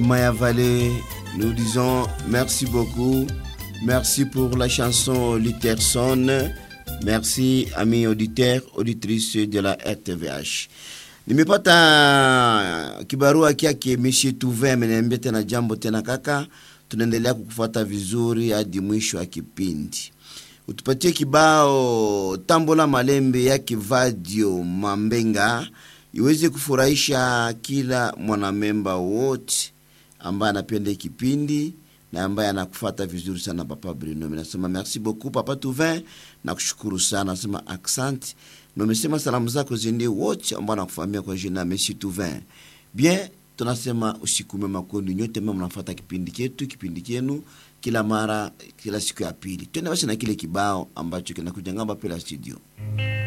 Maya Vallée, nous disons merci beaucoup. Merci pour la chanson Lutherson. Merci, amis auditeurs, auditrices de la RTVH. Nimepata kibarua kyake Mishi Tuve ameniambia tena jambo tena kaka, tunaendelea kukufuata vizuri hadi mwisho wa kipindi. Utupatie kibao Tambola Malembe yake Vadio Mambenga iweze kufurahisha kila mwanamemba wote ambaye anapenda kipindi na ambaye anakufuata vizuri sana Papa Bruno. Mimi nasema merci beaucoup Papa Tuvin, na kushukuru sana, nasema accent na umesema salamu zako ziendee wote ambao nakufahamia kwa jina Messi Tuvin. Bien, tunasema usiku mwema kwenu nyote ambao mnafuata kipindi chetu, kipindi chenu kila mara, kila siku ya pili. Twende basi na kile kibao ambacho kinakuja ngamba pela studio.